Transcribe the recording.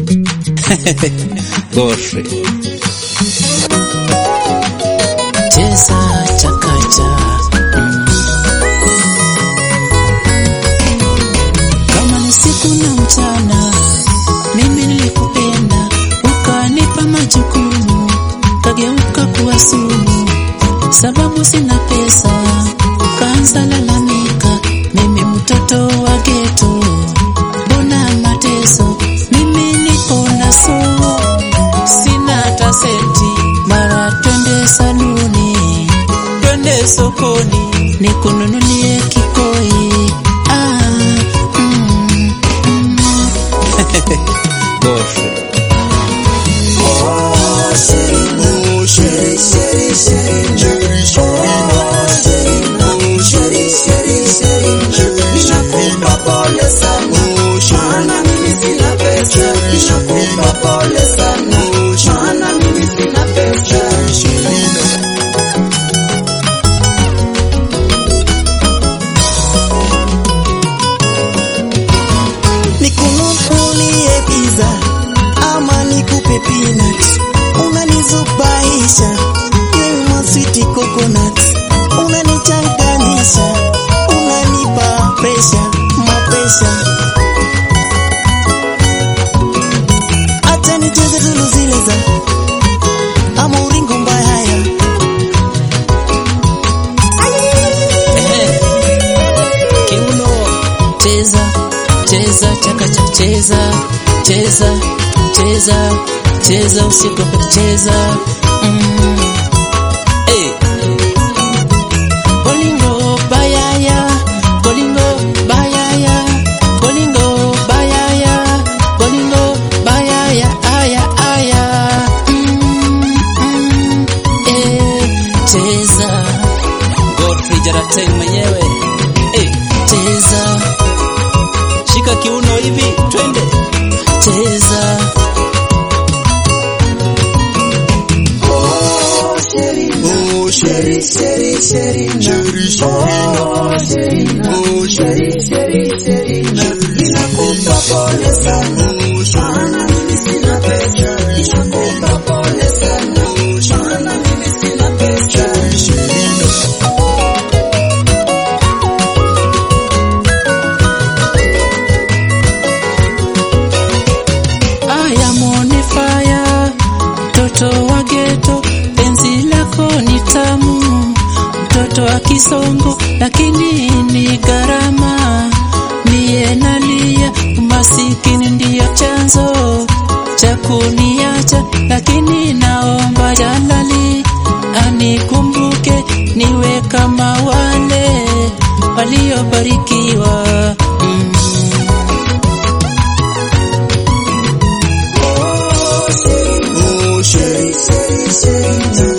Godfrey. cheza chakacha mm. kama ni siku na mchana mimi nilikupenda ukanipa majukumu kageuka kuwa sumu sababu sina pesa kaanza lalamika mimi mtoto wa geto mbona mateso mimi niko na soo sina hata senti mara twende saluni twende sokoni nikununulie kikoi ah, mm, mm. Godfrey. nikununulie pizza ama nikupe peanut, unanizubaisha yewe sweet coconut, unanichanganisha, unanipa pressure, mapresha. Acha nicheze zulu zile za ama uringo mbaya ya kiuno cheza cheza chakacha cheza cheza cheza cheza usiogope cheza mm. hey. bolingo bayaya bolingo bayaya bolingo bayaya bolingo bayaya aya aya mm, mm, eh. cheza Godfrey Jarateng mwenyewe. eh. cheza Shika kiuno hivi, twende. cheza Oh, sheri, sheri, sheri, sheri, sheri, oh, sheri, oh, sheri, sheri, sheri, ninakupa pole sana, maana mimi sina pesa, ninakupa pole sana, maana mimi sina pesa. aya mone fire mtoto wa geto penzi lako ni tamu mtoto wa kisongo lakini ni gharama mie nalia umasikini ndiyo chanzo cha kuniacha lakini naomba jalali anikumbuke niwe kama wale waliobarikiwa mm. Oh, sheri, sheri, sheri,